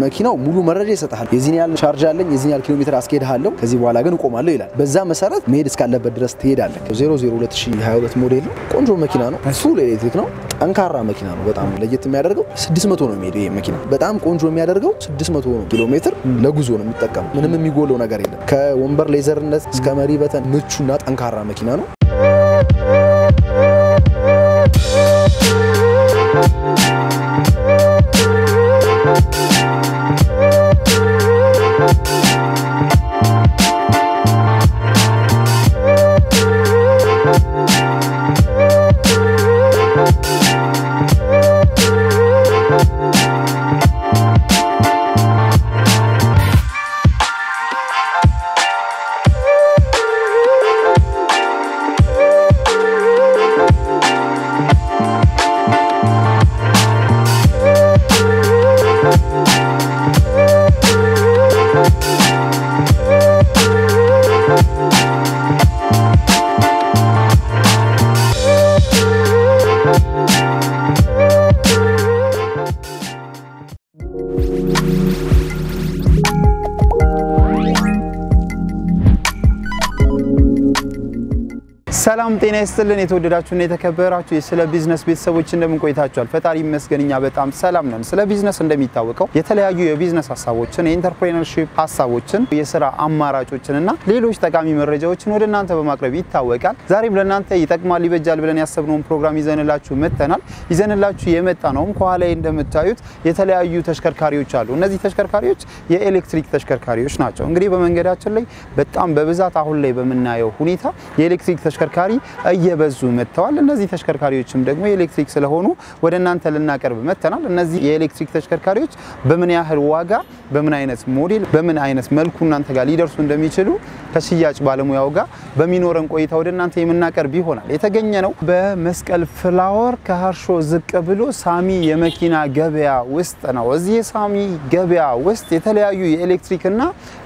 መኪናው ሙሉ መረጃ ይሰጥሃል። የዚህን ያህል ቻርጅ አለኝ፣ የዚህን ያህል ኪሎ ሜትር አስኬድሃለሁ፣ ከዚህ በኋላ ግን እቆማለሁ ይላል። በዛ መሰረት መሄድ እስካለበት ድረስ ትሄዳለህ። 00 2022 ሞዴል ነው። ቆንጆ መኪና ነው። ፉል ኤሌክትሪክ ነው። ጠንካራ መኪና ነው። በጣም ለየት የሚያደርገው 600 ነው የሚሄደው ይሄ መኪና። በጣም ቆንጆ የሚያደርገው 600 ነው ኪሎ ሜትር ለጉዞ ነው የሚጠቀሙ። ምንም የሚጎለው ነገር የለም። ከወንበር ሌዘርነት እስከ መሪ በተን ምቹና ጠንካራ መኪና ነው። ሰላም ጤና ይስጥልን። የተወደዳችሁና የተከበራችሁ የስለ ቢዝነስ ቤተሰቦች እንደምን ቆይታችኋል? ፈጣሪ ይመስገን እኛ በጣም ሰላም ነን። ስለ ቢዝነስ እንደሚታወቀው የተለያዩ የቢዝነስ ሀሳቦችን፣ የኢንተርፕሬነርሺፕ ሀሳቦችን፣ የስራ አማራጮችን እና ሌሎች ጠቃሚ መረጃዎችን ወደ እናንተ በማቅረብ ይታወቃል። ዛሬም ለእናንተ ይጠቅማል፣ ይበጃል ብለን ያሰብነውን ፕሮግራም ይዘንላችሁ መጥተናል። ይዘንላችሁ የመጣ ነውም ከኋላ እንደምታዩት የተለያዩ ተሽከርካሪዎች አሉ። እነዚህ ተሽከርካሪዎች የኤሌክትሪክ ተሽከርካሪዎች ናቸው። እንግዲህ በመንገዳችን ላይ በጣም በብዛት አሁን ላይ በምናየው ሁኔታ የኤሌክትሪክ ተሽከርካሪ እየበዙ መጥተዋል። እነዚህ ተሽከርካሪዎችም ደግሞ የኤሌክትሪክ ስለሆኑ ወደ እናንተ ልናቀርብ መጥተናል። እነዚህ የኤሌክትሪክ ተሽከርካሪዎች በምን ያህል ዋጋ፣ በምን አይነት ሞዴል፣ በምን አይነት መልኩ እናንተ ጋር ሊደርሱ እንደሚችሉ ከሽያጭ ባለሙያው ጋር በሚኖረን ቆይታ ወደ እናንተ የምናቀርብ ይሆናል። የተገኘ ነው በመስቀል ፍላወር ከሀርሾ ዝቅ ብሎ ሳሚ የመኪና ገበያ ውስጥ ነው። እዚህ የሳሚ ገበያ ውስጥ የተለያዩ የኤሌክትሪክና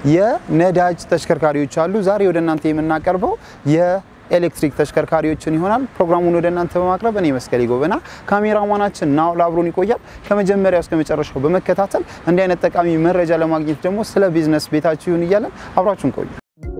የነዳጅ ተሽከርካሪዎች አሉ። ዛሬ ወደ እናንተ የምናቀርበው ኤሌክትሪክ ተሽከርካሪዎችን ይሆናል። ፕሮግራሙን ወደ እናንተ በማቅረብ እኔ መስቀሌ ጎበና፣ ካሜራማናችን ናውል አብሮን ይቆያል። ከመጀመሪያው እስከ መጨረሻው በመከታተል እንዲህ አይነት ጠቃሚ መረጃ ለማግኘት ደግሞ ስለ ቢዝነስ ቤታችሁ ይሁን እያለን አብራችሁን ቆዩ።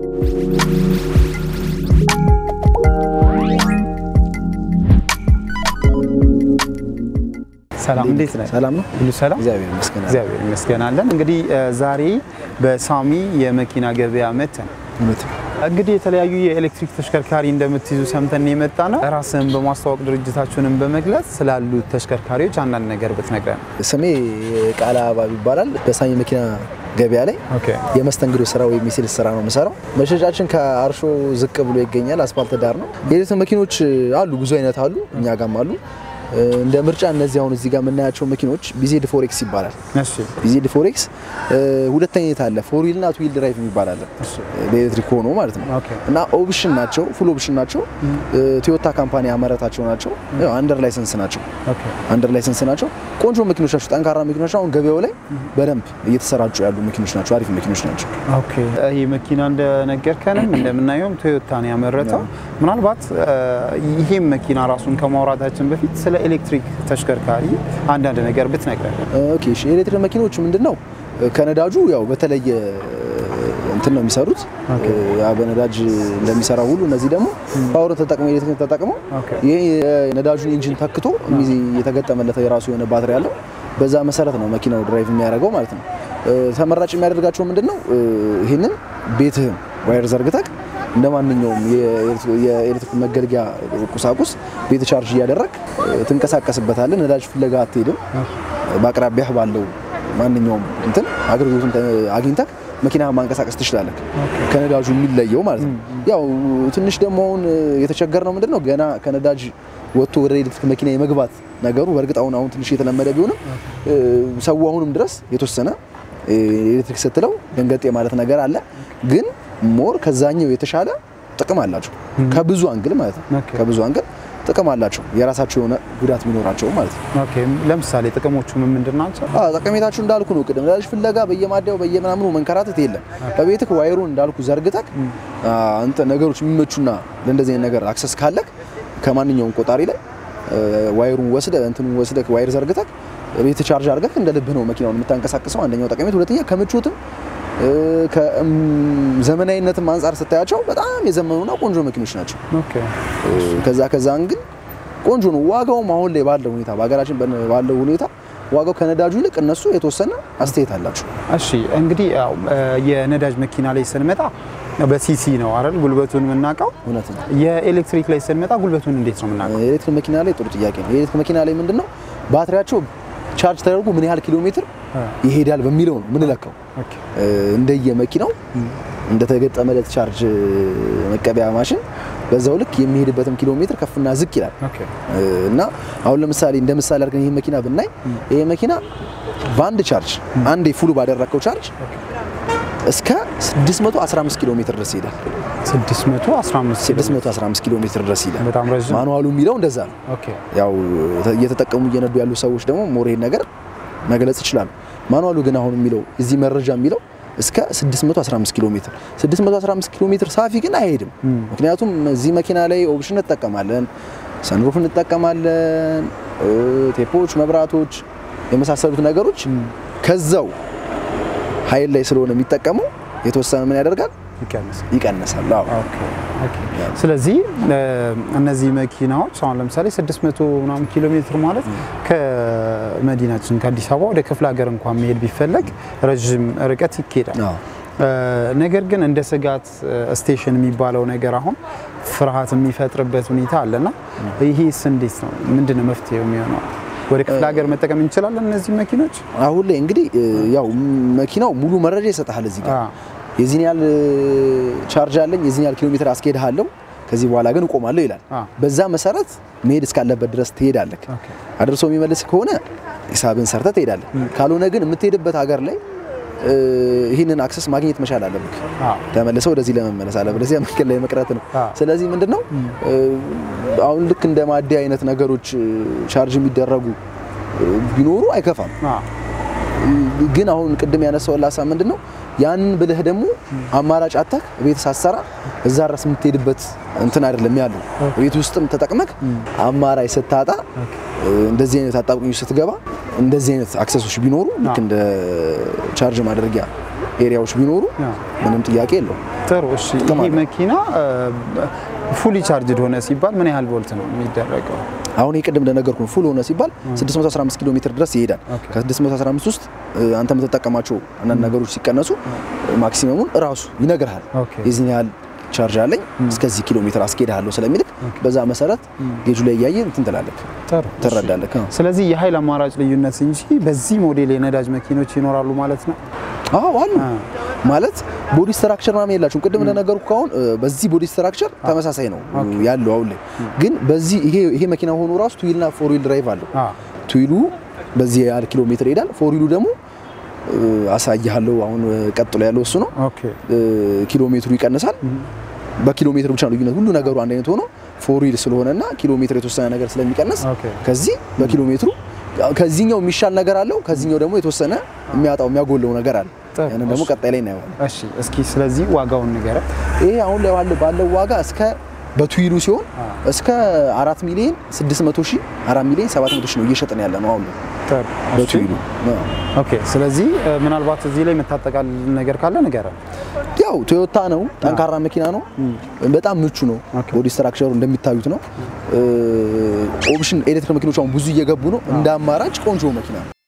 ሰላም እንዴት ነህ? ሰላም ነው። ሁሉ ሰላም? እግዚአብሔር ይመስገን። እግዚአብሔር ይመስገን አለን። እንግዲህ ዛሬ በሳሚ የመኪና ገበያ መተን እውነት ነው። እንግዲህ የተለያዩ የኤሌክትሪክ ተሽከርካሪ እንደምትይዙ ሰምተን የመጣ ነው። ራስህን በማስተዋወቅ ድርጅታችሁንም በመግለጽ ስላሉት ተሽከርካሪዎች አንዳንድ ነገር ብትነግረን። ስሜ ቃላ አባብ ይባላል። በሳሚ መኪና ገበያ ላይ ኦኬ የመስተንግዶ ስራ ወይም የሴልስ ስራ ነው የምሰራው። መሸጫችን ከአርሾ ዝቅ ብሎ ይገኛል። አስፋልት ዳር ነው። የኤሌክትሪክ መኪኖች አሉ፣ ብዙ አይነት አሉ፣ እኛ ጋም አሉ። እንደ ምርጫ እነዚህ አሁን እዚህ ጋር የምናያቸው መኪኖች ቢዜድ ፎሬክስ ይባላል። እሺ ቢዜድ ፎሬክስ ሁለተኛ አይነት አለ፣ ፎር ዊል እና ቱ ዊል ድራይቭ የሚባል አለ፣ በኤሌክትሪክ ሆኖ ማለት ነው። ኦኬ እና ኦፕሽን ናቸው፣ ፉል ኦፕሽን ናቸው። ቶዮታ ካምፓኒ ያመረታቸው ናቸው። ያው አንደር ላይሰንስ ናቸው፣ ኦኬ አንደር ላይሰንስ ናቸው። ቆንጆ መኪኖች ናቸው፣ ጠንካራ መኪኖች ናቸው። አሁን ገበያው ላይ በደንብ እየተሰራጩ ያሉ መኪኖች ናቸው፣ አሪፍ መኪኖች ናቸው። ኦኬ ይህ መኪና እንደነገርከንም እንደምናየውም ቶዮታ ነው ያመረተው። ምናልባት ይሄም መኪና ራሱን ከማውራታችን በፊት ስለ ኤሌክትሪክ ተሽከርካሪ አንዳንድ ነገር ብትነግረን። ኦኬ እሺ፣ የኤሌክትሪክ መኪኖች ምንድን ነው ከነዳጁ ያው በተለየ እንትን ነው የሚሰሩት። ያ በነዳጅ እንደሚሰራው ሁሉ እነዚህ ደግሞ ፓወር ተጠቅመው ኤሌክትሪክ ተጠቅመው ኦኬ ይሄ የነዳጁን ኢንጂን ተክቶ የሚይዝ- የተገጠመለት የራሱ የሆነ ባትሪ አለው። በዛ መሰረት ነው መኪናው ድራይቭ የሚያደርገው ማለት ነው። ተመራጭ የሚያደርጋቸው ምንድን ነው? ይህንን ቤትህን ዋየር ዘርግተህ እንደ ማንኛውም የኤሌክትሪክ መገልገያ ቁሳቁስ ቤት ቻርጅ እያደረግ ትንቀሳቀስበታለህ። ነዳጅ ፍለጋ አትሄድም። በአቅራቢያህ ባለው ማንኛውም እንትን አገልግሎቱን አግኝተህ መኪና ማንቀሳቀስ ትችላለህ። ከነዳጁ የሚለየው ማለት ነው። ያው ትንሽ ደግሞ አሁን የተቸገርነው ምንድን ነው ገና ከነዳጅ ወጥቶ ወደ ኤሌክትሪክ መኪና የመግባት ነገሩ በእርግጥ አሁን አሁን ትንሽ የተለመደ ቢሆንም ሰው አሁንም ድረስ የተወሰነ ኤሌክትሪክ ስትለው ደንገጤ ማለት ነገር አለ። ግን ሞር ከዛኛው የተሻለ ጥቅም አላቸው ከብዙ አንግል ማለት ነው። ኦኬ። ከብዙ አንግል ጥቅም አላቸው የራሳቸው የሆነ ጉዳት ቢኖራቸው ማለት ነው። ኦኬ ለምሳሌ ጥቅሞቹ ምን ምንድን ናቸው? አዎ ጠቀሜታችሁ እንዳልኩ ነው። ቅድም ነዳጅ ፍለጋ በየማደያው በየምናምኑ መንከራተት የለም። በቤትህ ዋይሩን እንዳልኩ ዘርግተህ አንተ ነገሮች የሚመቹና ለእንደዚህ አይነት ነገር አክሰስ ካለክ ከማንኛውም ቆጣሪ ላይ ዋይሩን ወስደህ እንትኑን ወስደህ ዋይር ዘርግተህ ቤት ቻርጅ አድርገህ እንደ ልብህ ነው መኪናውን የምታንቀሳቅሰው። አንደኛው ጠቀሜት፣ ሁለተኛ ከምቾትም ከዘመናዊነትም አንጻር ስታያቸው በጣም የዘመኑና ቆንጆ መኪኖች ናቸው። ኦኬ ከዛ ከዛ ግን ቆንጆ ነው። ዋጋውም አሁን ላይ ባለው ሁኔታ በሀገራችን ባለው ሁኔታ ዋጋው ከነዳጁ ይልቅ እነሱ የተወሰነ አስተያየት አላቸው። እሺ እንግዲህ ያው የነዳጅ መኪና ላይ ስንመጣ በሲሲ ነው አይደል ጉልበቱን የምናውቀው። እውነት ነው። የኤሌክትሪክ ላይ ስንመጣ ጉልበቱን እንዴት ነው የምናውቀው? የኤሌክትሪክ መኪና ላይ ጥሩ ጥያቄ ነው። የኤሌክትሪክ መኪና ላይ ምንድን ነው ባትሪያቸው ቻርጅ ተደርጎ ምን ያህል ኪሎ ሜትር ይሄዳል በሚለው ነው ምንለካው። ኦኬ እንደየ መኪናው እንደተገጠመለት ቻርጅ መቀበያ ማሽን በዛው ልክ የሚሄድበትም ኪሎ ሜትር ከፍና ዝቅ ይላል ኦኬ እና አሁን ለምሳሌ እንደ ምሳሌ አድርገን ይህ መኪና ብናይ ይህ መኪና በአንድ ቻርጅ አንዴ ፉሉ ባደረግከው ቻርጅ እስከ 615 ኪሎ ሜትር ድረስ ይሄዳል። 615 615 ኪሎ ሜትር ድረስ ይሄዳል። በጣም ረዥም። ማኑዋሉ የሚለው እንደዛ ነው። ኦኬ ያው እየተጠቀሙ እየነዱ ያሉ ሰዎች ደግሞ ሞር ይሄን ነገር መግለጽ ይችላሉ። ማኑዋሉ ግን አሁን የሚለው እዚህ መረጃ የሚለው እስከ 615 ኪሎ ሜትር 615 ኪሎ ሜትር ሳፊ ግን አይሄድም። ምክንያቱም እዚህ መኪና ላይ ኦፕሽን እንጠቀማለን፣ ሰንሩፍ እንጠቀማለን፣ ቴፖች፣ መብራቶች የመሳሰሉት ነገሮች ከዛው ኃይል ላይ ስለሆነ የሚጠቀመው የተወሰነ ምን ያደርጋል ይቀንሳል። ይቀንሳል። አዎ ኦኬ ኦኬ። ስለዚህ እነዚህ መኪናዎች አሁን ለምሳሌ 600 ምናምን ኪሎ ሜትር ማለት ከመዲናችን ከአዲስ አበባ ወደ ክፍለ ሀገር እንኳን መሄድ ቢፈለግ ረዥም ርቀት ይኬዳል። አዎ ነገር ግን እንደ ስጋት ስቴሽን የሚባለው ነገር አሁን ፍርሃት የሚፈጥርበት ሁኔታ አለና ይሄስ እንዴት ነው? ምንድን ነው መፍትሄው የሚሆነው? ወደ ክፍለ ሀገር መጠቀም እንችላለን እነዚህ መኪኖች? አሁን ላይ እንግዲህ ያው መኪናው ሙሉ መረጃ ይሰጥሃል እዚህ ጋር አዎ። የዚህን ያህል ቻርጅ አለኝ የዚህን ያህል ኪሎ ሜትር አስኬድሃለሁ ከዚህ በኋላ ግን እቆማለሁ ይላል። አዎ። በዛ መሰረት መሄድ እስካለበት ድረስ ትሄዳለህ። ኦኬ። አድርሶ የሚመልስ ከሆነ ሂሳብን ሰርተህ ትሄዳለህ። ካልሆነ ግን የምትሄድበት ሀገር ላይ እ፣ ይህንን አክሰስ ማግኘት መቻል አለብህ። አዎ። ተመልሰው ወደዚህ ለመመለስ አለበለዚያ መንገድ ላይ መቅረት ነው። አዎ። ስለዚህ ምንድነው እ፣ አሁን ልክ እንደ ማደያ አይነት ነገሮች እ፣ ቻርጅ የሚደረጉ እ፣ ቢኖሩ አይከፋም። አዎ። ግን አሁን ቅድም ያነሳው ሀሳብ ምንድን ነው? ያንን ብለህ ደግሞ አማራጭ አታክ ቤት ሳትሰራ እዛ ድረስ የምትሄድበት እንትን አይደለም ያለው። ቤት ውስጥም ተጠቅመክ አማራጭ ስታጣ እ፣ እንደዚህ አይነት አጣብቂኝ ውስጥ ስትገባ እንደዚህ አይነት አክሰሶች ቢኖሩ ልክ እንደ ቻርጅ ማድረጊያ ኤሪያዎች ቢኖሩ አዎ። ምንም ጥያቄ የለውም። ጥሩ እሺ። ጥቅም ይሄ አለው። መኪና ፉሊ ቻርጅድ ሆነ ሲባል ምን ያህል ቮልት ነው የሚደረገው? አሁን ይህ ቅድም እንደነገርኩ ፉል ሆነ ሲባል 615 ኪሎ ሜትር ድረስ ይሄዳል። ኦኬ። ከ615 ውስጥ እ፣ አንተ የምትጠቀማቸው አንዳንድ ነገሮች ሲቀነሱ ማክሲመሙን እራሱ ይነግርሃል። ኦኬ። የዚህን ያህል ቻርጅ አለኝ እስከዚህ ኪሎ ሜትር አስኬድሃለሁ ስለሚልክ በዛ መሰረት ጌጁ ላይ እያየ እንትን ትላለህ ጥሩ ትረዳለህ። አዎ። ስለዚህ የኃይል አማራጭ ልዩነት እንጂ በዚህ ሞዴል የነዳጅ መኪኖች ይኖራሉ ማለት ነው። አዎ አሉ አ። ማለት ቦዲ ስትራክቸር ምናምን የላቸውም። ቅድም እንደነገርኩህ አሁን እ፣ በዚህ ቦዲ ስትራክቸር ተመሳሳይ ነው ያለው አሁን ላይ ግን በዚህ ይሄ ይሄ መኪና ሆኖ ራሱ ቱዊልና ፎር ዊል ድራይቭ አለው። አ ቱዊሉ በዚህ ያህል ኪሎ ሜትር ይሄዳል። ፎር ዊሉ ደግሞ እ፣ አሳይሃለሁ አሁን እ፣ ቀጥሎ ያለው እሱ ነው። ኦኬ እ፣ ኪሎ ሜትሩ ይቀንሳል። በኪሎ ሜትር ብቻ ነው ልዩነት። ሁሉ ነገሩ አንድ አይነት ሆኖ ፎር ዊል ስለሆነና ኪሎ ሜትር የተወሰነ ነገር ስለሚቀንስ ኦኬ። ከዚህ በኪሎ ሜትሩ ከዚህኛው የሚሻል ነገር አለው፣ ከዚህኛው ደግሞ የተወሰነ የሚያጣው የሚያጎለው ነገር አለ። ጥሩ። ያንን ደግሞ ቀጣይ ላይ እናየዋለን። እሺ እስኪ ስለዚህ ዋጋውን ንገረን። ይሄ አሁን ላይ ባለው ባለው ዋጋ እስከ በቱዊሉ ሲሆን እስከ 4 ሚሊዮን 600 ሺህ 4 ሚሊዮን 700 ሺህ ነው እየሸጠን ያለ ነው አሁን ላይ ጥሩ እሺ። በቱዊሉ። አዎ። ኦኬ ስለዚህ እ፣ ምናልባት እዚህ ላይ የምታጠቃልል ነገር ካለ ንገረን። ያው ቶዮታ ነው፣ ጠንካራ መኪና ነው፣ በጣም ምቹ ነው። ኦኬ። ቦዲ ስትራክቸሩ እንደሚታዩት ነው። ኦፕሽን ኤሌክትሪክ መኪኖች አሁን ብዙ እየገቡ ነው። እንደ አማራጭ ቆንጆ መኪና ነው።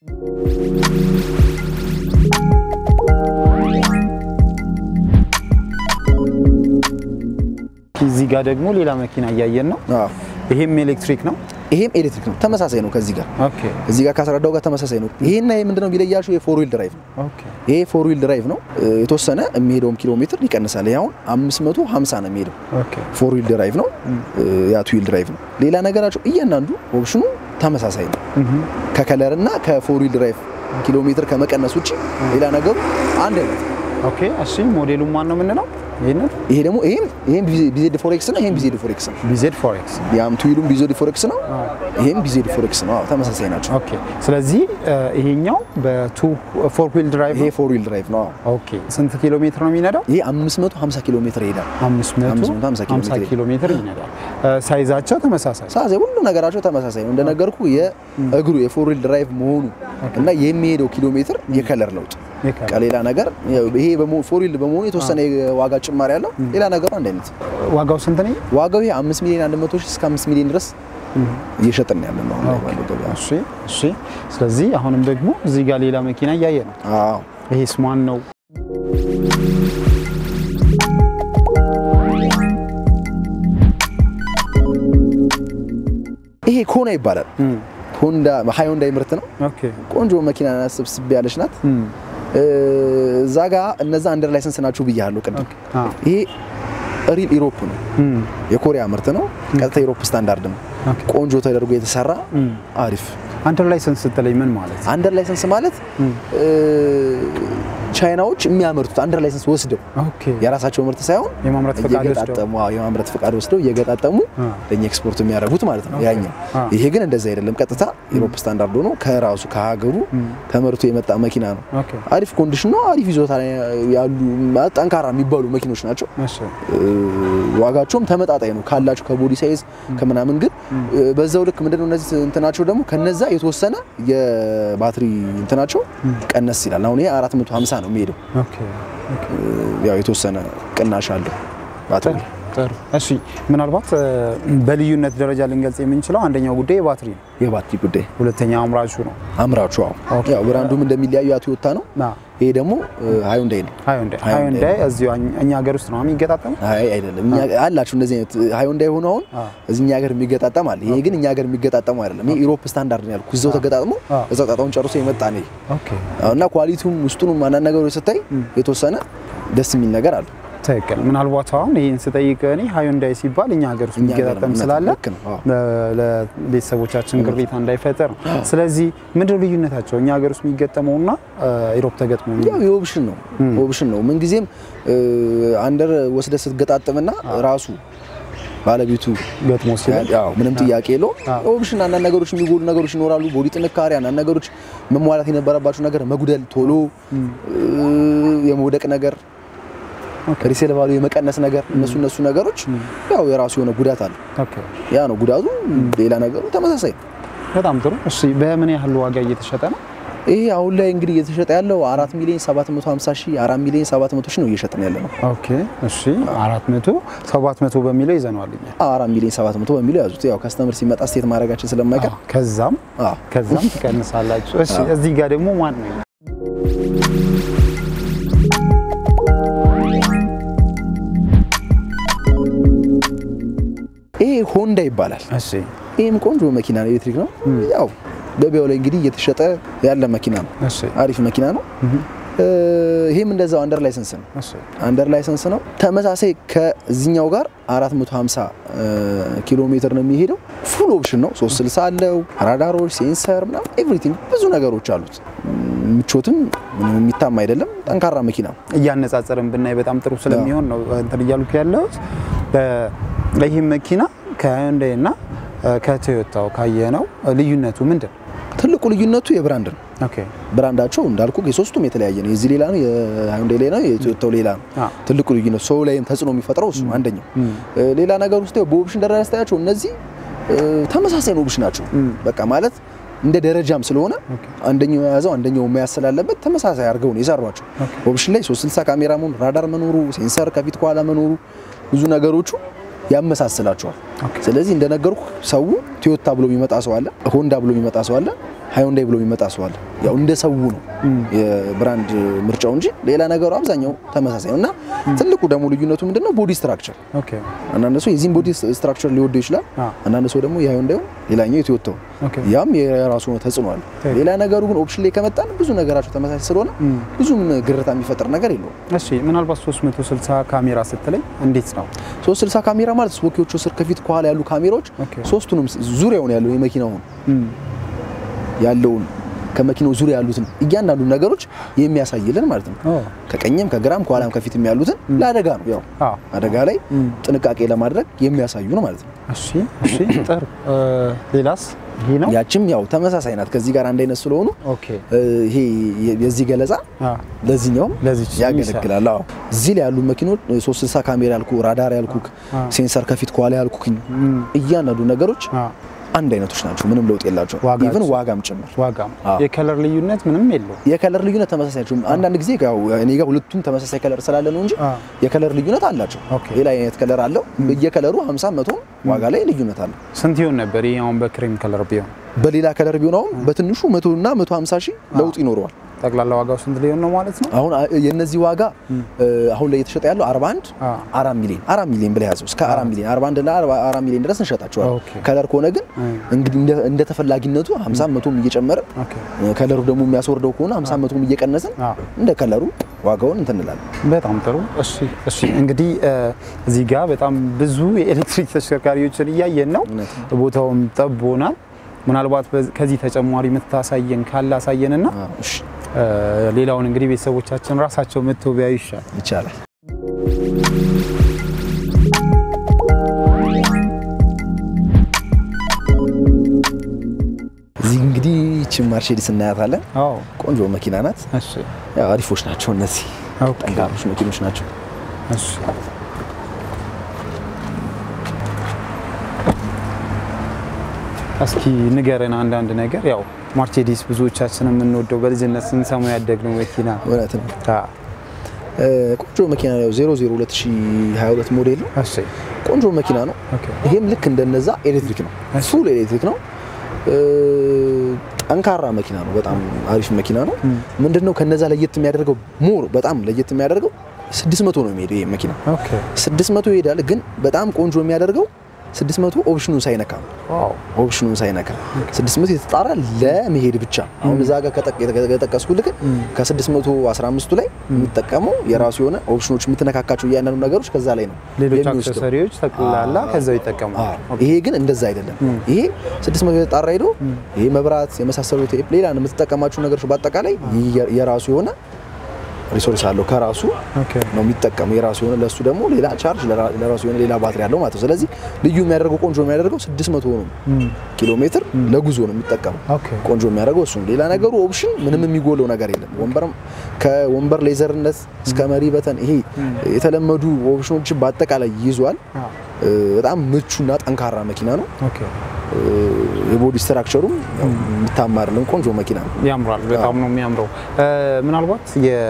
እዚህ ጋር ደግሞ ሌላ መኪና እያየን ነው። አዎ። ይሄም ኤሌክትሪክ ነው። ይሄም ኤሌክትሪክ ነው፣ ተመሳሳይ ነው ከዚህ ጋር ኦኬ እዚህ ጋር ካስረዳው ጋር ተመሳሳይ ነው። ይሄና ይሄ ምንድነው የሚለያቸው? የፎር ዊል ድራይቭ ነው። ኦኬ ይሄ ፎር ዊል ድራይቭ ነው። እ፣ የተወሰነ የሚሄደውም ኪሎ ሜትር ይቀንሳል። ይሄ አሁን 550 ነው የሚሄደው። ኦኬ ፎር ዊል ድራይቭ ነው፣ እ፣ ያ ቱ ዊል ድራይቭ ነው። ሌላ ነገራቸው እያንዳንዱ ኦፕሽኑ ተመሳሳይ ነው። ከከለር እና ከፎር ዊል ድራይቭ ኪሎ ሜትር ከመቀነስ ውጭ ሌላ ነገሩ አንድ አይነት ነው። ኦኬ እሺ ሞዴሉ ማን ነው የምንለው? ይሄንን ይሄ ደግሞ ይሄም ይሄም ቢዜድ ፎሬክስ ነው። ይሄም ቢዜድ ፎሬክስ ነው። ቢዜድ ፎሬክስ ያም ቱዊሉም ቢዜድ ፎሬክስ ነው። ይሄም ቢዜድ ፎሬክስ ነው። አዎ ተመሳሳይ ናቸው። ኦኬ። ስለዚህ እ፣ ይሄኛው በቱ ፎር ዊል ድራይቭ ይሄ ፎር ዊል ድራይቭ ነው። አዎ ኦኬ። ስንት ኪሎ ሜትር ነው የሚነዳው? ይሄ 550 ኪሎ ሜትር ይሄዳል። 550 ኪሎ ሜትር ይነዳል። እ፣ ሳይዛቸው ተመሳሳይ ሳዜ ሁሉ ነገራቸው ተመሳሳይ ነው። እንደነገርኩ የእግሩ የፎር ዊል ድራይቭ መሆኑ እና የሚሄደው ኪሎ ሜትር የከለር ለውጥ የከለር ከሌላ ነገር ያው ይሄ ፎር ዊል በመሆኑ የተወሰነ የዋጋ ጭማሪ ያለው፣ ሌላ ነገሩ አንድ አይነት ዋጋው ስንት ነው? ዋጋው ይሄ 5 ሚሊዮን 100 ሺህ እስከ 5 ሚሊዮን ድረስ እየሸጥን ያለ ነው አሁን ላይ ባለው ገበያ። እሺ፣ እሺ። ስለዚህ አሁንም ደግሞ እዚህ ጋር ሌላ መኪና እያየ ነው። አዎ ይሄስ ማን ነው? ይሄ ኮና ይባላል። ሆንዳ ሃይንዳይ ምርት ነው። ኦኬ። ቆንጆ መኪና ናት፣ ስብስብ ያለች ናት። እም፣ እዛ ጋ እነዛ አንደር ላይሰንስ ናችሁ ብያለሁ ቅድም። ኦኬ። አ፣ ይሄ ሪል ኢሮፕ ነው፣ እም፣ የኮሪያ ምርት ነው። ቀጥታ ኢሮፕ ስታንዳርድ ነው። ኦኬ። ቆንጆ ተደርጎ የተሰራ እም። አሪፍ አንደር ላይሰንስ ስትለኝ ምን ማለት? አንደር ላይሰንስ ማለት እ፣ ቻይናዎች የሚያመርቱት አንደር ላይሰንስ ወስደው ኦኬ። የራሳቸው ምርት ሳይሆን የማምረት ፈቃድ ወስደው እየገጣጠሙ አዎ፣ የማምረት ፈቃድ ወስደው እየገጣጠሙ አ፣ ለእኛ ኤክስፖርት የሚያደርጉት ማለት ነው ያኛው። አ። ይሄ ግን እንደዛ አይደለም። ቀጥታ ኢሮፕ ስታንዳርድ ሆኖ ከራሱ ከሀገሩ ተመርቶ የመጣ መኪና ነው። ኦኬ። አሪፍ ኮንዲሽን ነው። አሪፍ ይዞታ ላይ ያሉ ማለት ጠንካራ የሚባሉ መኪኖች ናቸው። እሺ። እ፣ ዋጋቸውም ተመጣጣኝ ነው ካላቸው ከቦዲ ሳይዝ ከምናምን። ግን እ፣ በዛው ልክ ምንድነው እነዚህ እንትናቸው ደግሞ ከነዛ የተወሰነ የባትሪ እንትናቸው ቀነስ ይላል። አሁን ይሄ 450 ነው የሚሄደው። ኦኬ። እ፣ ያው የተወሰነ ቅናሽ አለው ባትሪ። ጥሩ። እሺ። ምናልባት እ፣ በልዩነት ደረጃ ልንገልጽ የምንችለው አንደኛው ጉዳይ የባትሪ ነው። የባትሪ ጉዳይ ሁለተኛ አምራቹ ነው። አምራቹ አዎ፣ ኦኬ። ያው ብራንዱም እንደሚለያዩ ያ ቶዮታ ነው። ና ይሄ ደግሞ ሃዩንዳይ ነው። ሃዩንዳይ ሃዩንዳይ ሃዩንዳይ እዚሁ እኛ- እኛ ሀገር ውስጥ ነው የሚገጣጠመው። አይ አይደለም፣ እኛ አላችሁ እንደዚህ አይነት ሃዩንዳይ ሆኖ አሁን አ። እዚኛ ሀገር የሚገጣጠም አለ። ይሄ ግን እኛ ሀገር የሚገጣጠሙ አይደለም። ይሄ ኢሮፕ ስታንዳርድ ነው ያልኩት። እዛው ተገጣጥሞ አ። እዛው ጣጣውን ጨርሶ የመጣ ነው። ይሄ ኦኬ። እና ኳሊቲውም ውስጡንም አንዳንድ ነገሮች ስታይ የተወሰነ ደስ የሚል ነገር አለ። ትክክል። ምናልባት አሁን ይህን ስጠይቅ እኔ ሃዩንዳይ ሲባል እኛ ሀገር ውስጥ እኛ ሀገር የሚገጣጠም ነው፣ ስላለ ልክ ነው። አዎ። ለ- ለቤተሰቦቻችን ቅሬታ እንዳይፈጠር ነው። ስለዚህ ምንድን ነው ልዩነታቸው? እኛ ሀገር ውስጥ የሚገጠመውና ኢሮፕ ተገጥሞ የሚ- ያው የኦፕሽን ነው ኦፕሽን ነው። ምንጊዜም አንደር ወስደ ስትገጣጥምና ራሱ ባለቤቱ ገጥሞ ሲል ያው ምንም ጥያቄ የለውም። ኦፕሽን አንዳንድ ነገሮች የሚጎሉ ነገሮች ይኖራሉ። ቦዲ ጥንካሬ፣ አንዳንድ ነገሮች መሟላት የነበረባቸው ነገር መጉደል፣ ቶሎ የመውደቅ ነገር፣ ሪሴል ቫሉ የመቀነስ ነገር፣ እነሱ እነሱ ነገሮች ያው የራሱ የሆነ ጉዳት አለ። ኦኬ። ያ ነው ጉዳቱ። ሌላ ነገሩ ተመሳሳይ ነው። በጣም ጥሩ። እሺ በምን ያህል ዋጋ እየተሸጠ ነው? ይሄ አሁን ላይ እንግዲህ እየተሸጠ ያለው አራት ሚሊዮን 750 ሺህ አራት ሚሊዮን 700 ሺህ ነው እየሸጥን ያለ ነው። ኦኬ። እሺ 400 700 በሚለው ይዘነዋል እኛ። አራት ሚሊዮን 700 በሚለው ያዙት። ያው ከስተመር ሲመጣ ስቴት ማድረጋችን ስለማይቀር ከዛም አዎ ከዛም ትቀንሳላችሁ። እሺ እዚህ ጋር ደግሞ ማን ነው? ይሄ ሆንዳ ይባላል። እሺ ይህም ቆንጆ መኪና ነው፣ ኤሌክትሪክ ነው። ያው ገበያው ላይ እንግዲህ እየተሸጠ ያለ መኪና ነው። እሺ አሪፍ መኪና ነው። ይሄም እንደዛው አንደር ላይሰንስ ነው። እሺ አንደር ላይሰንስ ነው። ተመሳሳይ ከዚህኛው ጋር 450 ኪሎ ሜትር ነው የሚሄደው። ፉል ኦፕሽን ነው። 360 አለው፣ ራዳሮች፣ ሴንሰር ምናምን ኤቭሪቲንግ ብዙ ነገሮች አሉት። ምቾትም ምንም የሚታማ አይደለም። ጠንካራ መኪና ነው። እያነጻጸርን ብናይ በጣም ጥሩ ስለሚሆን ነው እንትን እያልኩ ያለሁት። ይህ መኪና ከሃዩንዳይ እና ከቶዮታው ካየነው ልዩነቱ ምንድን ነው? ትልቁ ልዩነቱ የብራንድ ነው። ኦኬ ብራንዳቸው እንዳልኩ የሶስቱም የተለያየ ነው። የዚህ ሌላ ነው፣ የሃዩንዳይ ሌላ ነው፣ የቶዮታው ሌላ ነው። አ። ትልቁ ልዩነት ሰው ላይም ተጽዕኖ የሚፈጥረው እሱ ነው አንደኛው። ሌላ ነገር ውስጥ በኦፕሽን ደረጃ ስታያቸው እነዚህ እ፣ ተመሳሳይ ነው ኦፕሽን ናቸው። በቃ ማለት እንደ ደረጃም ስለሆነ አንደኛው የያዘው አንደኛው መያዝ ስላለበት ተመሳሳይ አድርገው ነው የሰሯቸው። ኦፕሽን ላይ 360 ካሜራ መኖሩ፣ ራዳር መኖሩ፣ ሴንሰር ከፊት ከኋላ መኖሩ ብዙ ነገሮቹ ያመሳስላቸዋል። ስለዚህ እንደነገርኩ ሰው ቶዮታ ብሎ የሚመጣ ሰው አለ፣ ሆንዳ ብሎ የሚመጣ ሰው አለ፣ ሃዩንዳይ ብሎ የሚመጣ ሰው አለ። ያው እንደ ሰው ነው የብራንድ ምርጫው እንጂ ሌላ ነገሩ አብዛኛው ተመሳሳይ ነው እና ትልቁ ደግሞ ልዩነቱ ምንድነው? ቦዲ ስትራክቸር ኦኬ አንዳንድ ሰው የዚህን ቦዲ ስትራክቸር ሊወደው ይችላል። አ። አንዳንድ ሰው ደግሞ የሃዩንዳዩ ሌላኛው የቶዮታው ኦኬ ያም የራሱ ሆነ ተጽዕኖ አለ። ትክክል። ሌላ ነገሩ ግን ኦፕሽን ላይ ከመጣን ብዙ ነገራቸው ተመሳሳይ ስለሆነ ብዙም ግርታ የሚፈጥር ነገር የለውም። እሺ ምናልባት 360 ካሜራ ስትለኝ እንዴት ነው? 360 ካሜራ ማለት ስፖኪዎቹ ስር ከፊት ከኋላ ያሉ ካሜራዎች ኦኬ። ሶስቱንም ዙሪያውን ያለው የመኪናውን ያለውን ከመኪናው ዙሪያ ያሉትን እያንዳንዱ ነገሮች የሚያሳይልን ማለት ነው። ኦ፣ ከቀኝም ከግራም ከኋላም ከፊትም ያሉትን ለአደጋ ነው ያው አዎ። አደጋ ላይ ጥንቃቄ ለማድረግ የሚያሳዩ ነው ማለት ነው። እሺ፣ እሺ፣ ጥሩ። እ፣ ሌላስ ይሄ ነው? ያችም ያው ተመሳሳይ ናት ከዚህ ጋር አንድ አይነት ስለሆኑ ኦኬ። እ፣ ይሄ የዚህ ገለጻ አዎ። ለዚህኛውም ለዚች ያገለግላል። አዎ እዚህ ላይ ያሉ መኪኖች 360 ካሜራ ያልኩ፣ ራዳር ያልኩክ፣ ሴንሰር ከፊት ከኋላ ያልኩክኝ እያንዳንዱ ነገሮች አዎ። አንድ አይነቶች ናቸው። ምንም ለውጥ የላቸው። ዋጋቸው? ኢቭን ዋጋም ጭምር ዋጋም አዎ። የከለር ልዩነት ምንም የለውም። የከለር ልዩነት ተመሳሳይ ናቸው። አንዳንድ ጊዜ ያው እኔ ጋር ሁለቱም ተመሳሳይ ከለር ስላለ ነው እንጂ አዎ። የከለር ልዩነት አላቸው። ኦኬ። ሌላ አይነት ከለር አለው። በየከለሩ 50 መቶ ዋጋ ላይ ልዩነት አለው። ስንት ይሆን ነበር ይሄ አሁን በክሬም ከለር ቢሆን? በሌላ ከለር ቢሆን አሁን በትንሹ 100 እና 150 ሺህ ለውጥ ይኖረዋል። ጠቅላላ ዋጋው ስንት ሊሆን ነው ማለት ነው? አሁን አ- የነዚህ ዋጋ እ፣ አሁን ላይ የተሸጠ ያለው 41 አ። አራት ሚሊዮን አራት ሚሊዮን ብለህ ያዘው እስከ አራት ሚሊዮን 41 እና 4 ሚሊዮን ድረስ እንሸጣቸዋለን። ኦኬ። ከለር ከሆነ ግን እንግዲህ እንደ- እንደ ተፈላጊነቱ 50 መቶም እየጨመረ ኦኬ። ከለሩ ደግሞ የሚያስወርደው ከሆነ 50 መቶም እየቀነስን አ። እንደ ከለሩ ዋጋውን እንትን እንላለን። በጣም ጥሩ። እሺ፣ እሺ። እንግዲህ እ፣ እዚህ ጋር በጣም ብዙ የኤሌክትሪክ ተሽከርካሪዎችን እያየን ነው። እውነት ቦታውም ጠቦናል። ምናልባት በዚ- ከዚህ ተጨማሪ የምታሳየን ካለ አሳየንና አዎ፣ እሺ እ፣ ሌላውን እንግዲህ ቤተሰቦቻችን ራሳቸው መጥተው ቢያዩ ይሻል። ይቻላል። እዚህ እንግዲህ ይህችን ማርሴዲስ እናያታለን። አዎ። ቆንጆ መኪና ናት። እሺ፣ ያው አሪፎች ናቸው እነዚህ ኦኬ። ጠንካሮች መኪኖች ናቸው። እሺ። እስኪ ንገረን አንዳንድ ነገር። ያው ማርሴዲስ ብዙዎቻችን የምንወደው በልጅነት ስንሰማው ያደግነው መኪና ነው። እውነት ነው። አዎ። እ፣ ቆንጆ መኪና ነው። 00 2022 ሞዴል ነው። እሺ። ቆንጆ መኪና ነው። ኦኬ። ይሄም ልክ እንደነዛ ኤሌክትሪክ ነው። ፉል ኤሌክትሪክ ነው። እ፣ ጠንካራ መኪና ነው። በጣም አሪፍ መኪና ነው። ምንድነው ከነዛ ለየት የሚያደርገው ሞር በጣም ለየት የሚያደርገው 600 ነው የሚሄደው ይሄ መኪና ኦኬ። 600 ይሄዳል። ግን በጣም ቆንጆ የሚያደርገው 600 ኦፕሽኑን ሳይነካ ነው። ዋው። ኦፕሽኑን ሳይነካ 600 የተጣራ ለመሄድ ብቻ። አሁን እዛ ጋር ከጠቀስኩልህ ከ615ቱ ላይ የሚጠቀመው የራሱ የሆነ ኦፕሽኖች የምትነካካቸው እያንዳንዱ ነገሮች ከዛ ላይ ነው ሌሎች የሚወስደው። አክሰሰሪዎች ጠቅላላ ከዛው ይጠቀማል። አዎ። ይሄ ግን እንደዛ አይደለም። ይሄ 600 የተጣራ ሄዶ ይሄ መብራት የመሳሰሉት ሌላ የምትጠቀማቸው ነገሮች በአጠቃላይ የ- የራሱ የሆነ ሪሶርስ አለው ከራሱ ኦኬ። ነው የሚጠቀሙ የራሱ የሆነ ለሱ ደግሞ ሌላ ቻርጅ ለራ- ለራሱ የሆነ ሌላ ባትሪ አለው ማለት ነው። ስለዚህ ልዩ የሚያደርገው ቆንጆ የሚያደርገው 600 ነው ኪሎ ሜትር ለጉዞ ነው የሚጠቀመው። ኦኬ። ቆንጆ የሚያደርገው እሱ ነው። ሌላ ነገሩ ኦፕሽን ምንም የሚጎለው ነገር የለም። ወንበርም ከወንበር ሌዘርነት እስከ መሪ በተን ይሄ የተለመዱ ኦፕሽኖችን በአጠቃላይ ይዟል። አዎ። እ፣ በጣም ምቹና ጠንካራ መኪና ነው። ኦኬ። እ፣ የቦዲ ስትራክቸሩም ያው የሚታማርልን ቆንጆ መኪና ነው። ያምራል። በጣም ነው የሚያምረው። እ፣ ምናልባት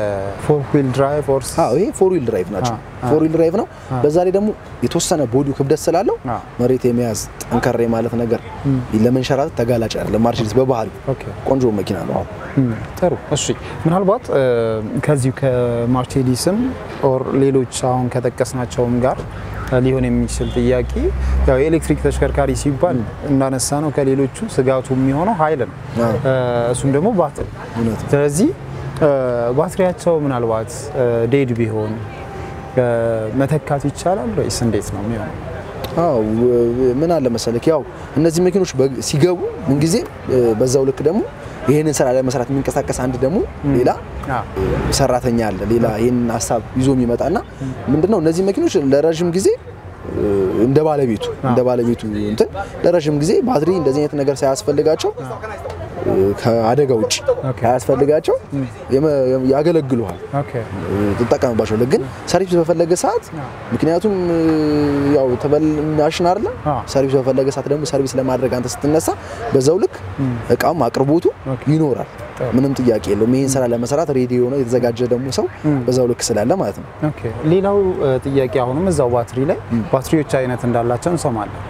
የፎር ዊል ድራይቭ ኦርስ አዎ ይሄ ፎር ዊል ድራይቭ ናቸው። ፎር ዊል ድራይቭ ነው። በዛ ላይ ደግሞ የተወሰነ ቦዲው ክብደት ስላለው አዎ። መሬት የመያዝ ጠንከር ማለት ነገር ለመንሸራተት ተጋላጭ አይደለም። ማርሴዲስ በባህሪው ኦኬ። ቆንጆ መኪና ነው። አዎ እም፣ ጥሩ እሺ። ምናልባት እ፣ ከዚሁ ከማርሴዲስም ኦር ሌሎች አሁን ከጠቀስናቸውም ጋር እ፣ ሊሆን የሚችል ጥያቄ ያው የኤሌክትሪክ ተሽከርካሪ ሲባል እንዳነሳ ነው ከሌሎቹ ስጋቱ የሚሆነው ኃይል ነው። አዎ። እ፣ እሱም ደግሞ ባትሪ። እውነት ነው። ስለዚህ እ፣ ባትሪያቸው ምናልባት እ፣ ዴድ ቢሆን እ፣ መተካት ይቻላል ወይስ እንዴት ነው የሚሆነው? አዎ ው- ምን አለ መሰለክ ያው እነዚህ መኪኖች በግ- ሲገቡ ምንጊዜ በዛው ልክ ደግሞ ይሄንን ስራ ለመስራት የሚንቀሳቀስ አንድ ደግሞ ሌላ አዎ። ሰራተኛ አለ። ሌላ ይሄንን ሀሳብ ይዞ የሚመጣና ምንድነው እነዚህ መኪኖች ለረዥም ጊዜ እ፣ እንደ ባለቤቱ እንደ ባለቤቱ እንትን ለረዥም ጊዜ ባትሪ እንደዚህ አይነት ነገር ሳያስፈልጋቸው እ፣ ከአደጋ ውጭ ሳያስፈልጋቸው የመ- ያገለግሉሃል ኦኬ። ትጠቀምባቸው ግን ሰርቪስ በፈለገ ሰዓት ምክንያቱም እ፣ ያው ተበል ማሽን አይደለ አ። ሰርቪስ በፈለገ ሰዓት ደግሞ ሰርቪስ ለማድረግ አንተ ስትነሳ በዛው ልክ እቃም አቅርቦቱ ይኖራል ምንም ጥያቄ የለውም ይህን ስራ ለመስራት ሬዲ የሆነ የተዘጋጀ ደግሞ ሰው በዛው ልክ ስላለ ማለት ነው ኦኬ። ሌላው እ፣ ጥያቄ አሁንም እዛው ባትሪ ላይ ባትሪዎች አይነት እንዳላቸው እንሰማለን።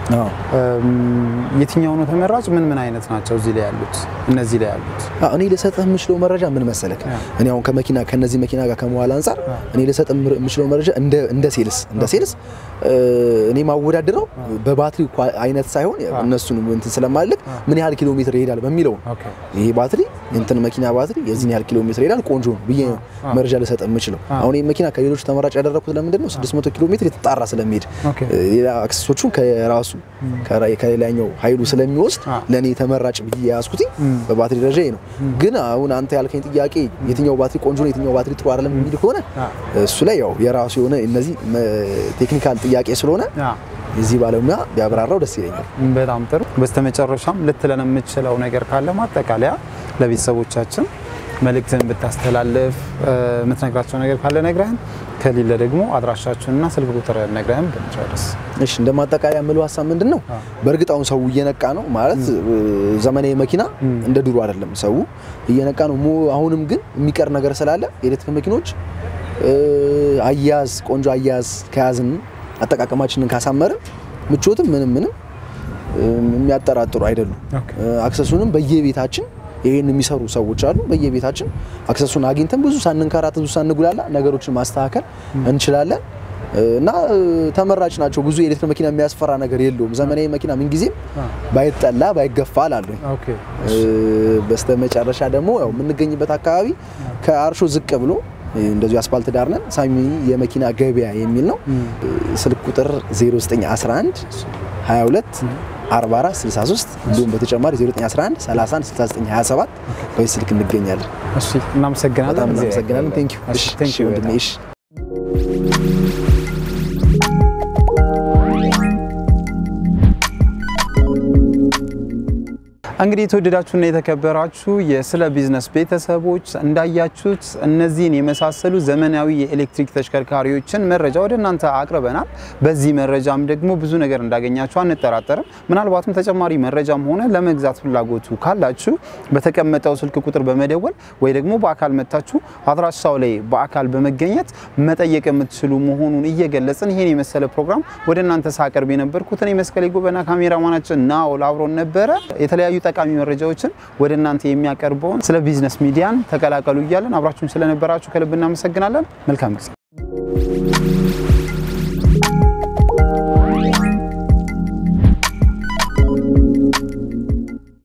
እም፣ የትኛው ነው ተመራጭ? ምን ምን አይነት ናቸው እዚህ ላይ ያሉት? እነዚህ ላይ ያሉት አዎ፣ እኔ ልሰጥህ የምችለው መረጃ ምን መሰለክ እኔ አሁን ከመኪና ከነዚህ መኪና ጋር ከመዋል አንጻር እኔ ልሰጥህ የምር- የምችለው መረጃ እንደ እንደ ሴልስ እንደ ሴልስ እ፣ እኔ ማወዳደረው በባትሪ ኳ- አይነት ሳይሆን እነሱን እንትን ስለማልክ ምን ያህል ኪሎ ሜትር ይሄዳል በሚለው ነው ኦኬ። ይሄ ባትሪ እንትን መኪና ባትሪ የዚህን ያህል ኪሎ ሜትር ይሄዳል ቆንጆ ነው ብዬ ነው መረጃ ልሰጥ የምችለው። አሁን ይህ መኪና ከሌሎች ተመራጭ ያደረኩት ለምንድን ነው? 600 ኪሎ ሜትር የተጣራ ስለሚሄድ ኦኬ። ሌላ አክሰሶቹን ከራሱ ከሌላኛው ኃይሉ ስለሚወስድ አ። ለእኔ ተመራጭ ብዬ የያዝኩት በባትሪ ደረጃ ይሄ ነው። ግን አሁን አንተ ያልከኝ ጥያቄ የትኛው ባትሪ ቆንጆ ነው የትኛው ባትሪ ጥሩ አይደለም የሚል ከሆነ አ። እሱ ላይ ያው የራሱ የሆነ እነዚህ መ- ቴክኒካል ጥያቄ ስለሆነ አ፣ የዚህ ባለሙያ ቢያብራራው ደስ ይለኛል። በጣም ጥሩ። በስተመጨረሻም ልትለን የምትችለው ነገር ካለ ማጠቃለያ ለቤተሰቦቻችን መልእክትን ብታስተላልፍ እ፣ የምትነግራቸው ነገር ካለ ነግረህን፣ ከሌለ ደግሞ አድራሻችሁንና ስልክ ቁጥር ነግረህን ብንጨርስ። እሺ እንደ ማጠቃለያ የምለው ሀሳብ ምንድን ነው? በእርግጥ አሁን ሰው እየነቃ ነው ማለት እ፣ ዘመናዊ መኪና እንደ ድሮ አይደለም። ሰው እየነቃ ነው። ሞ- አሁንም ግን የሚቀር ነገር ስላለ የኤሌክትሪክ መኪኖች እ፣ አያያዝ ቆንጆ አያያዝ ከያዝን አጠቃቀማችንን ካሳመርን ምቾትም ምንም ምንም እ፣ የሚያጠራጥሩ አይደሉም። ኦኬ። እ፣ አክሰሱንም በየቤታችን ይሄን የሚሰሩ ሰዎች አሉ። በየቤታችን አክሰሱን አግኝተን ብዙ ሳንንከራተት ብዙ ሳንጉላላ ነገሮችን ማስተካከል እንችላለን እ፣ እና እ፣ ተመራጭ ናቸው። ብዙ የኤሌክትሪክ መኪና የሚያስፈራ ነገር የለውም። ዘመናዊ መኪና ምንጊዜም ባይጠላ ባይገፋ አላለሁ። ኦኬ። በስተ መጨረሻ ደግሞ ያው የምንገኝበት አካባቢ ከአርሾ ዝቅ ብሎ እ፣ እንደዚሁ አስፋልት ዳር ነን። ሳሚ የመኪና ገበያ የሚል ነው። እ፣ ስልክ ቁጥር 0911 22 44 63 እንዲሁም በተጨማሪ 0911 31 69 27 በዚህ ስልክ እንገኛለን። እሺ፣ እናመሰግናለን። በጣም እግዚአብሔር እናመሰግናለን። ያክብርልን። ቴንክ ዩ እሺ፣ ቴንክ ዩ ወንድሜ። በጣም። እሺ እንግዲህ የተወደዳችሁና የተከበራችሁ የስለ ቢዝነስ ቤተሰቦች እንዳያችሁት እነዚህን የመሳሰሉ ዘመናዊ የኤሌክትሪክ ተሽከርካሪዎችን መረጃ ወደ እናንተ አቅርበናል። በዚህ መረጃም ደግሞ ብዙ ነገር እንዳገኛችሁ አንጠራጠርም። ምናልባትም ተጨማሪ መረጃም ሆነ ለመግዛት ፍላጎቱ ካላችሁ በተቀመጠው ስልክ ቁጥር በመደወል ወይ ደግሞ በአካል መታችሁ አድራሻው ላይ በአካል በመገኘት መጠየቅ የምትችሉ መሆኑን እየገለጽን ይህን የመሰለ ፕሮግራም ወደ እናንተ ሳቀርብ የነበርኩት እኔ መስቀሌ ጎበና፣ ካሜራማናችን ናኦል አብሮን ነበረ። የተለያዩ ጠቃሚ መረጃዎችን ወደ እናንተ የሚያቀርበውን ስለ ቢዝነስ ሚዲያን ተቀላቀሉ እያለን አብራችሁን ስለነበራችሁ ከልብ እናመሰግናለን። መልካም ጊዜ